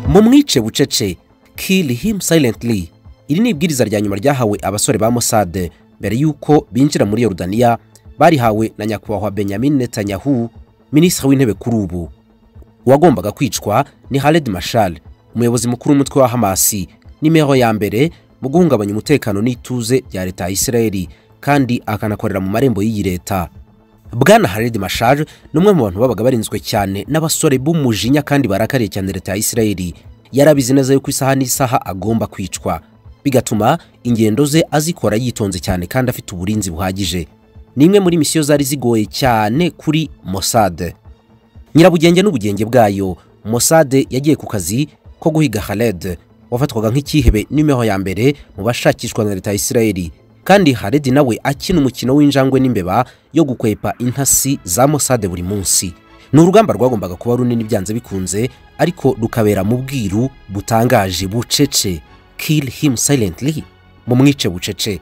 mumwice bucece kill him silently iri ni ibwiriza rya nyuma ryahawe abasore ba Mossad mbere y'uko binjira muri Yorodaniya barihawe na nyakubahwa Benjamin Netanyahu minisitiri w'intebe kuri ubu uwagombaga kwicwa ni Khaled Mashal umuyobozi mukuru w'umutwe wa Hamasi nimero ya mbere mu guhungabanya umutekano n'ituze rya leta ya Isiraheli kandi akanakorera mu marembo y'iyi leta bwana Khaled Mashal ni umwe mu bantu babaga barinzwe cyane n'abasore b'umujinya kandi barakariye cyane leta ya Isiraheli yarabizi neza yuko isaha n'isaha agomba kwicwa bigatuma ingendo ze azikora yitonze cyane kandi afite uburinzi buhagije ni imwe muri misiyo zari zigoye cyane kuri Mossad nyirabugenge n'ubugenge bwayo Mossad yagiye ku kazi ko guhiga Khaled wafatwaga nk'ikihebe nimero ya mbere mu bashakishwa na leta ya Isiraheli kandi Khaled nawe akina umukino w'injangwe n'imbeba yo gukwepa intasi za Mossad buri munsi ni urugamba rwagombaga kuba runini byanze bikunze ariko rukabera mu bwiru butangaje bucece kill him silently mumwice bucece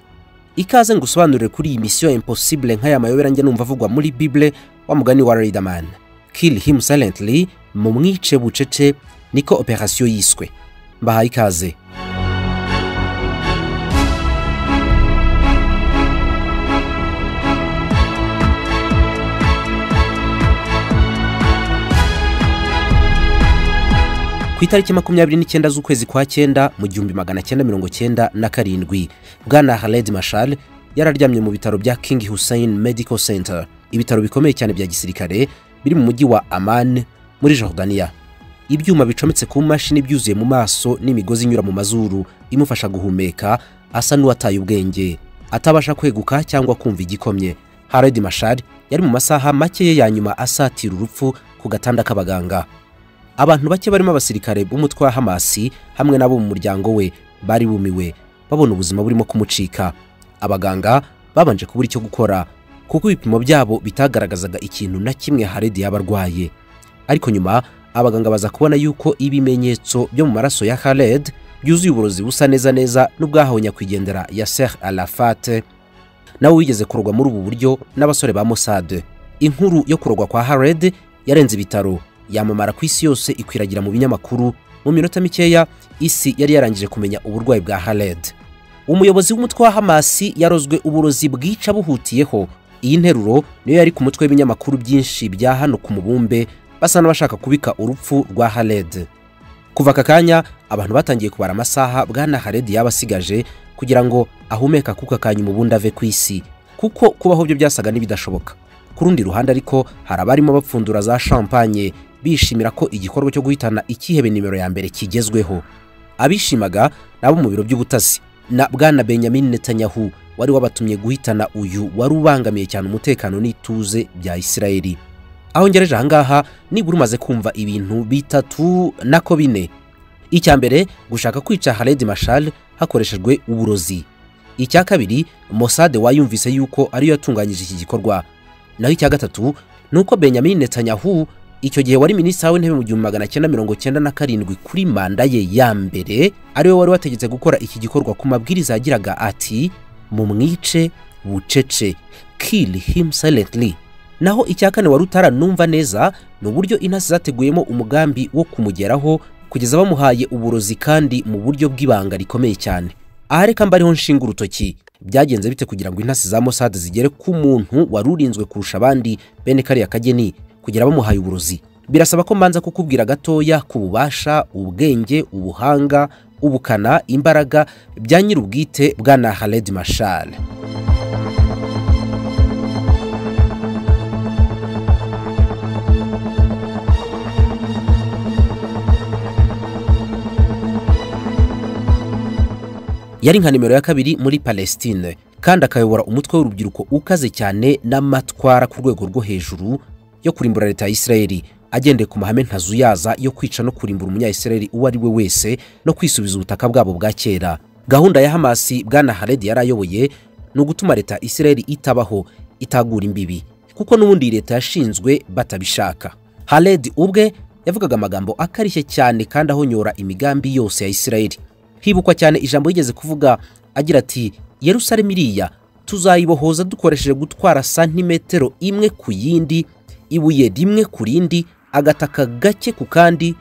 ikaze ngusobanurire kuri iyi misiyo impossible nk'aya mayobera njye numva avugwa muri bible wa mugani wa Riderman kill him silently mumwice bucece niko operasiyo yiswe mbahaye ikaze ku itariki makumyabiri n'icyenda z'ukwezi kwa cyenda mu gihumbi magana cyenda mirongo cyenda na karindwi bwana Khaled Mashal yararyamye mu bitaro bya King Hussein Medical Center ibitaro bikomeye cyane bya gisirikare biri mu mujyi wa Amman muri Jordania ibyuma bicometse ku mashini byuzuye mu maso n'imigozi inyura mu mazuru imufasha guhumeka asa n'uwataye ubwenge atabasha kweguka cyangwa kumva igikomye Khaled Mashal yari mu masaha makeya ya nyuma asatira urupfu ku gatanda k'abaganga abantu bake barimo abasirikare b'umutwe wa hamasi hamwe n'abo mu muryango we bari bumiwe babona ubuzima burimo kumucika abaganga babanje kubura icyo gukora kuko ibipimo byabo bitagaragazaga ikintu na kimwe Khaled yaba arwaye ariko nyuma abaganga baza kubona yuko ibimenyetso byo mu maraso ya Khaled byuzuye uburozi busa neza neza n'ubwahawe nyakwigendera ya Sheikh Arafat nawe wigeze kurogwa muri ubu buryo n'abasore ba Mossad inkuru yo kurogwa kwa Khaled yarenze ibitaro yamamara ku isi yose ikwiragira mu binyamakuru mu minota mikeya isi yari yarangije kumenya uburwayi bwa Khaled umuyobozi w'umutwe wa Hamasi yarozwe uburozi bwica buhutiyeho iyi nteruro niyo yari ku mutwe w'ibinyamakuru byinshi bya hano ku mubumbe basa n'abashaka kubika urupfu rwa Khaled kuva aka kanya abantu batangiye kubara amasaha bwana Khaled yaba asigaje kugira ngo ahumeka akuka kanya ubundi ave ku isi kuko kubaho byo byasaga n'ibidashoboka ku rundi ruhande ariko hari abarimo bapfundura za champagne bishimira ko igikorwa cyo guhitana ikihebe nimero ya mbere kigezweho abishimaga nabo mu biro by'ubutasi na bwana Benjamin Netanyahu wari wabatumye guhitana uyu wari ubangamiye cyane umutekano n'ituze bya Isiraheli aho ngereje ahangaha nibura umaze kumva ibintu bitatu nako bine icya mbere gushaka kwica Khaled Mashal hakoreshejwe uburozi icya kabiri Mossad wayumvise yuko ariyo yatunganyije iki gikorwa naho icya gatatu nuko Benjamin Netanyahu icyo gihe wari minisitiri w'intebe mu gihumbi magana cyenda mirongo cyenda na karindwi kuri manda ye ya mbere ariwe wari wategetse gukora iki gikorwa ku mabwiriza yagiraga ati mumwice bucece kill him silently naho icya kane wari utaranumva neza ni uburyo intasi zateguyemo umugambi wo kumugeraho kugeza bamuhaye uburozi kandi mu buryo bw'ibanga rikomeye cyane aha reka mbariho nshinga urutoki byagenze bite kugira ngo intasi za Mossad zigere ku muntu wari urinzwe kurusha abandi bene kariya kageni kugira bamuhaye uburozi birasaba ko mbanza kukubwira gatoya ku bubasha ubwenge ubuhanga ubukana imbaraga bya nyir'ubwite bwana Khaled Mashal yari nka nimero ya kabiri muri Palestine kandi akayobora umutwe w'urubyiruko ukaze cyane n'amatwara ku rwego rwo hejuru yo kurimbura leta ya Isiraheli agendeye ku mahame ntazuyaza yo kwica no kurimbura umunyayisiraheli uwo ari we wese no kwisubiza ubutaka bwabo bwa kera gahunda ya hamasi bwana Khaled yarayoboye ni ugutuma leta ya Isiraheli itabaho itagura imbibi kuko n'ubundi leta yashinzwe batabishaka Khaled ubwe yavugaga amagambo akarishye cyane kandi ahonyora imigambi yose ya Isiraheli hibukwa cyane ijambo yigeze kuvuga agira ati yerusalemu iriya tuzayibohoza dukoresheje gutwara santimetero imwe ku yindi ibuye rimwe ku rindi agataka gake ku kandi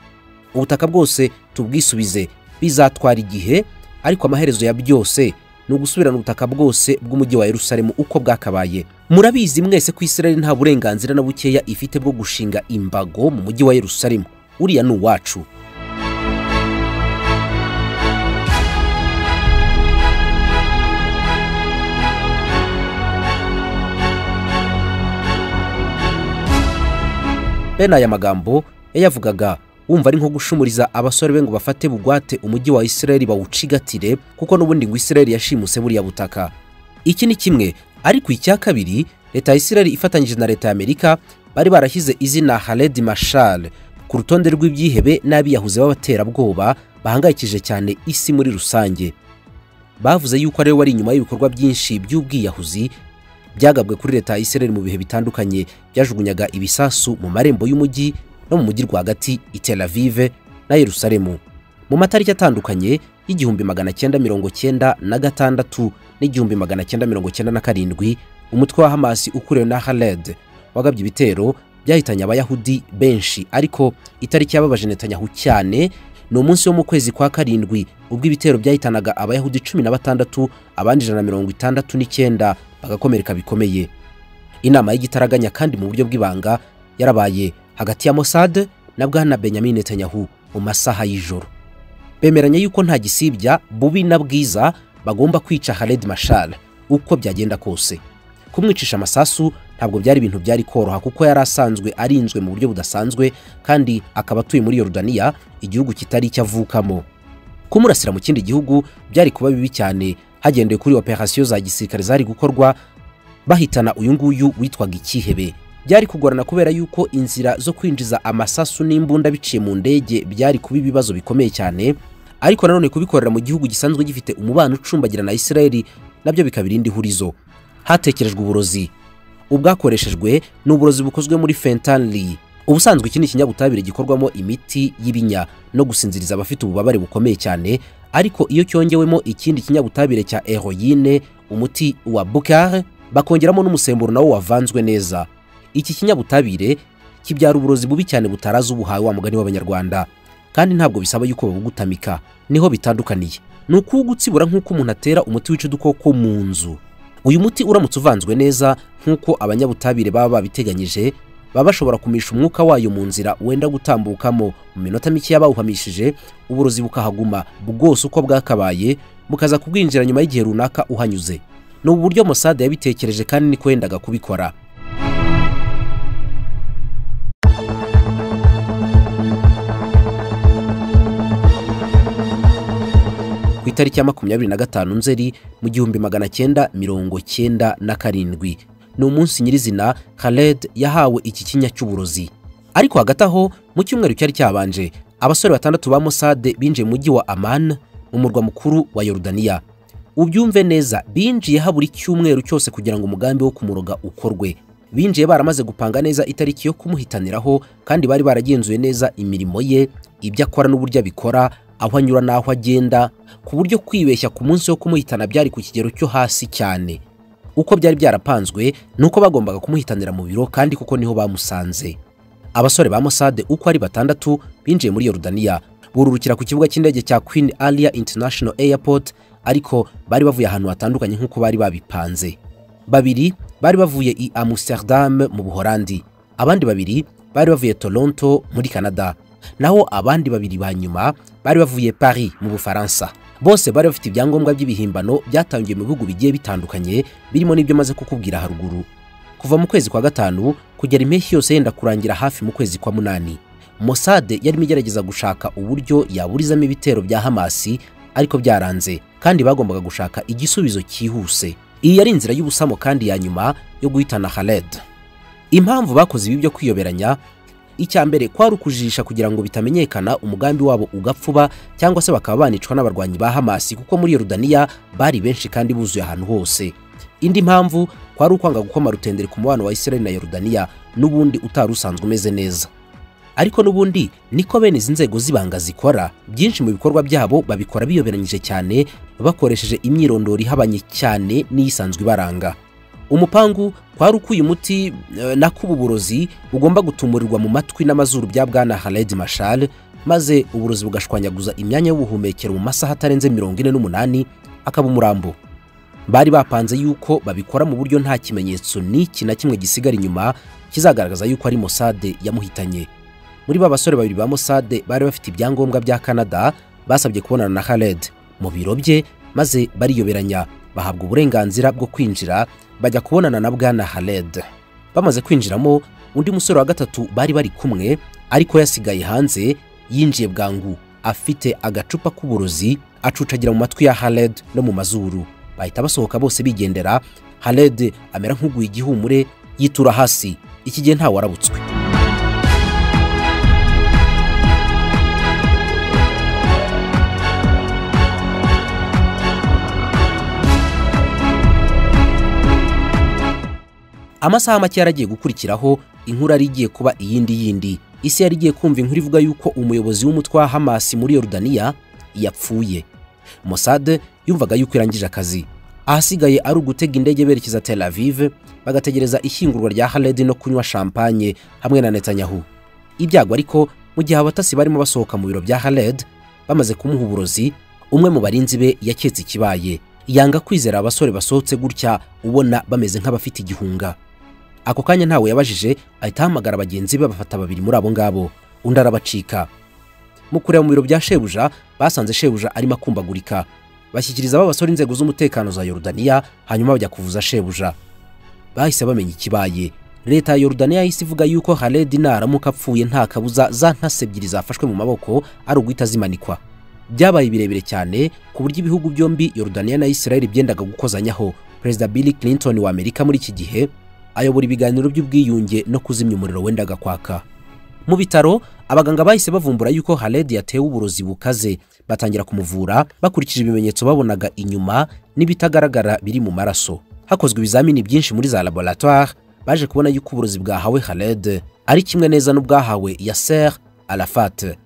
ubutaka bwose tubwisubize bizatwara igihe ariko amaherezo ya byose ni ugusubirana ubutaka bwose bw'umujyi wa yerusalemu uko bwakabaye murabizi mwese ko israel nta burenganzira na bukeya ifite bwo gushinga imbago mu mujyi wa yerusalemu uriya ni uwacu bene aya magambo yayavugaga wumva ari nko gushumuriza abasore be ngo bafate bugwate umujyi wa isirayeli bawucigatire kuko n'ubundi ngo isirayeli yashimuse buriya butaka iki ni kimwe ariko icya kabiri leta ya isirayeli ifatanyije na leta ya amerika bari barashyize izina haledi mashal ku rutonde rw'ibyihebe n'abiyahuze b'abaterabwoba bahangayikije cyane isi muri rusange bavuze yuko ariwe wari inyuma y'ibikorwa byinshi by'ubwiyahuzi byagabwe kuri leta ya Israel mu bihe bitandukanye byajugunyaga ibisasu mu marembo y'umujyi no mu mujyi rwagati i Tel Aviv na Yerusalemu mu matariki atandukanye y'igihumbi magana cyenda mirongo cyenda na gatandatu n'igihumbi magana cyenda mirongo cyenda na karindwi umutwe wa Hamas ukuriwe na Khaled wagabye ibitero byahitanye abayahudi benshi ariko itariki yababaje Netanyahu cyane ni umunsi wo mu kwezi kwa karindwi ubwo ibitero byahitanaga abayahudi cumi na batandatu abandi ijana na mirongo itandatu n'icyenda bagakomereka bikomeye inama y'igitaraganya kandi mu buryo bw'ibanga yarabaye hagati ya Mossad na bwana Benjamin Netanyahu mu masaha y'ijoro bemeranya yuko nta gisibya bubi na bwiza bagomba kwica Khaled Mashal uko byagenda kose kumwicisha amasasu ntabwo byari ibintu byari koroha kuko yari asanzwe arinzwe mu buryo budasanzwe kandi akaba atuye muri Yorodaniya igihugu kitari icyo avukamo kumurasira mu kindi gihugu byari kuba bibi cyane hagendewe kuri operasiyo za gisirikare zari gukorwa bahitana uyu nguyu witwaga ikihebe byari kugorana kubera yuko inzira zo kwinjiza amasasu n'imbunda biciye mu ndege byari kuba ibibazo bikomeye cyane ariko nanone kubikorera mu gihugu gisanzwe gifite umubano ucumbagira na isirayeli nabyo bikaba irindi hurizo hatekerejwe uburozi ubwakoreshejwe ni uburozi bukozwe muri fentanyl ubusanzwe iki ni ikinyabutabire gikorwamo imiti y'ibinya no gusinziriza abafite ububabare bukomeye cyane ariko iyo cyongewemo ikindi kinyabutabire cya heroyine umuti wa bukare bakongeramo n'umusemburo nawo wavanzwe neza iki kinyabutabire kibyara uburozi bubi cyane butarazi ubuhawe wa mugani w'abanyarwanda kandi ntabwo bisaba yuko babugutamika niho bitandukaniye ni ukuwugutsibura nk'uko umuntu atera umuti wica udukoko mu nzu uyu muti uramutse uvanzwe neza nk'uko abanyabutabire baba babiteganyije baba bashobora kumisha umwuka wayo mu nzira wenda gutambukamo mu minota mike y'abawuhamishije uburozi bukahaguma bwose uko bwakabaye bukaza kubwinjira nyuma y'igihe runaka uhanyuze ni ubu buryo Mossad yabitekereje kandi niko yendaga kubikora ku itariki ya makumyabiri na gatanu nzeri mu gihumbi magana cyenda mirongo cyenda na karindwi ni umunsi nyirizina Khaled yahawe iki kinya cy'uburozi ariko hagati aho mu cyumweru cyari cyabanje abasore batandatu ba Mossad binjiye mu mujyi wa Amman mu murwa mukuru wa Yorodaniya ubyumve neza binjiye habura icyumweru cyose kugira ngo umugambi wo kumuroga ukorwe binjiye baramaze gupanga neza itariki yo kumuhitaniraho kandi bari baragenzuye neza imirimo ye ibyo akora n'uburyo abikora aho anyura n'aho agenda ku buryo kwibeshya ku munsi wo kumuhitana byari ku kigero cyo hasi cyane uko byari byarapanzwe ni uko bagombaga kumuhitanira mu biro kandi kuko niho bamusanze abasore ba Mossad uko ari batandatu binjiye muri Yorodaniya bururukira ku kibuga cy'indege cya Queen Alia International Airport ariko bari bavuye ahantu hatandukanye nk'uko bari babipanze babiri bari bavuye i Amsterdam mu Buholandi abandi babiri bari bavuye Toronto muri Canada naho abandi babiri ba nyuma bari bavuye Paris mu Bufaransa bose bari bafite ibyangombwa by'ibihimbano byatangiwe mu bihugu bigiye bitandukanye birimo n'ibyo maze kukubwira haruguru kuva mu kwezi kwa gatanu kugera impeshyi yose yenda kurangira hafi mu kwezi kwa munani Mossad yarimo igerageza gushaka uburyo yaburizamo ibitero bya Hamasi ariko byaranze kandi bagombaga gushaka igisubizo cyihuse iyi yari inzira y'ubusamo kandi ya nyuma yo guhitana Khaled impamvu bakoze ibi byo kwiyoberanya icya mbere kwari ukujijisha kugira ngo bitamenyekana umugambi wabo ugapfuba cyangwa se bakaba banicwa n'abarwanyi ba Hamas kuko muri Yorodaniya bari benshi kandi buzuye ahantu hose indi mpamvu kwari ukwanga gukoma rutendere ku mubano wa Israel na Yorodaniya n'ubundi utari usanzwe umeze neza ariko n'ubundi niko bene izi nzego z'ibanga zikora byinshi mu bikorwa byabo babikora biyoberanyije cyane bakoresheje imyirondoro ihabanye cyane n'iyisanzwe ibaranga umupangu kwari ukuye umuti eh, na k'ububurozi bugomba gutumurirwa mu matwi n'amazuru bya bwana Khaled Mashal maze uburozi bugashwanyaguza imyanya y'ubuhumekero mu masaha atarenze mirongo ine n'umunani akaba umurambo bari bapanze yuko babikora mu buryo nta kimenyetso n'iki na kimwe gisigara inyuma kizagaragaza yuko ari Mossad yamuhitanye muri ba basore babiri ba Mossad bari bafite ibyangombwa bya Canada basabye kubonana na Khaled mu biro bye maze bariyoberanya bahabwa uburenganzira bwo kwinjira bajya kubonana na bwana Khaled bamaze kwinjiramo undi musore wa gatatu bari bari kumwe ariko yasigaye hanze yinjiye bwangu afite agacupa k'uburozi acucagira mu matwi ya Khaled no mu mazuru bahita basohoka bose bigendera Khaled amera nk'uguye igihumure yitura hasi iki gihe ntawe warabutswe amasaha make yaragiye gukurikiraho inkuru yari igiye kuba iyindi yindi isi yari igiye kumva inkuru ivuga yuko umuyobozi w'umutwe wa hamasi muri yorudaniya yapfuye Mossad yumvaga yuko irangije akazi ahasigaye ari ugutega indege berekeza tel aviv bagategereza ishyingurwa rya haledi no kunywa champagne hamwe na netanyahu ibyago ariko mu gihe abatasi barimo basohoka mu biro bya haled bamaze kumuha uburozi umwe mu barinzi be yaketse ikibaye yanga kwizera abasore basohotse gutya ubona bameze nk'abafite igihunga ako kanya ntawe yabajije ahita ahamagara bagenzi be bafata babiri muri abo ngabo undi arabacika mu kureba mu biro bya shebuja basanze shebuja arimo akumbagurika bashyikiriza aba basore inzego z'umutekano za yorudaniya hanyuma bajya kuvuza shebuja bahise bamenya ikibaye leta ya yorudaniya yahise ivuga yuko haledi naramuka apfuye nta kabuza za ntasi ebyiri zafashwe mu maboko ari uguhita zimanikwa byabaye birebire cyane ku buryo ibihugu byombi yorudaniya na isirayeli byendaga gukozanyaho perezida billy clinton wa amerika muri iki gihe ayobora ibiganiro by'ubwiyunge no kuzimya umuriro wendaga kwaka mu bitaro abaganga bahise bavumbura yuko haledi yatewe uburozi bukaze batangira kumuvura bakurikije ibimenyetso babonaga inyuma n'ibitagaragara biri mu maraso hakozwe ibizamini byinshi muri za laboratoire baje kubona yuko uburozi bwahawe haled ari kimwe neza n'ubwahawe yaser arafat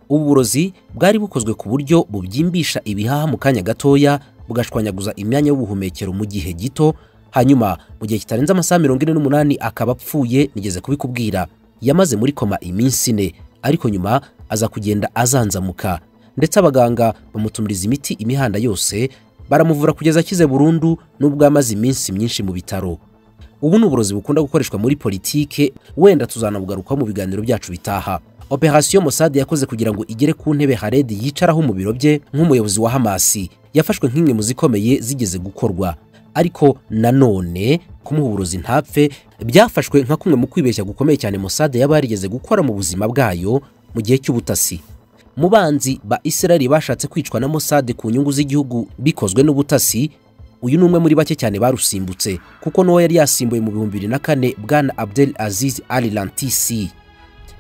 ubu burozi bwari bukozwe ku buryo bubyimbisha ibihaha mu kanya gatoya bugashwanyaguza imyanya y'ubuhumekero mu gihe gito hanyuma mu gihe kitarenze amasaha mirongo ine n'umunani akaba apfuye nigeze kubikubwira yamaze muri koma iminsi ine ariko nyuma aza kugenda azanzamuka ndetse abaganga bamutumiriza imiti imihanda yose baramuvura kugeza akize burundu nubwo amaze iminsi myinshi mu bitaro ubu ni uburozi bukunda gukoreshwa muri politike wenda tuzanabugarukaho mu biganiro byacu bitaha operasiyo Mossad yakoze kugira ngo igere ku ntebe Haled yicaraho mu biro bye nk'umuyobozi wa Hamasi yafashwe nk'imwe mu zikomeye zigeze gukorwa ariko nanone kumuha uburozi ntapfe byafashwe nka kumwe mu kwibeshya gukomeye cyane Mossad yaba yarigeze gukora mu buzima bwayo mu gihe cy'ubutasi mu banzi ba Isirayeli bashatse kwicwa na Mossad ku nyungu z'igihugu bikozwe n'ubutasi uyu ni umwe muri bake cyane barusimbutse kuko n'uwo yari yasimbuye mu bihumbi bibiri na kane bwana Abdel Aziz Al Lantisi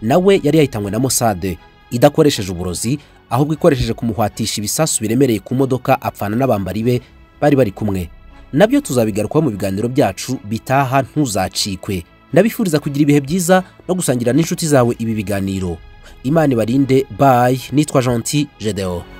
nawe yari yahitanywe na Mossad idakoresheje uburozi ahubwo ikoresheje kumuhwatisha ibisasu biremereye ku modoka apfana n'abambari be bari bari kumwe nabyo tuzabigarukaho mu biganiro byacu bitaha ntuzacikwe ndabifuriza kugira ibihe byiza no gusangira n'inshuti zawe ibi biganiro imana ibarinde bayi nitwa gentil gedeon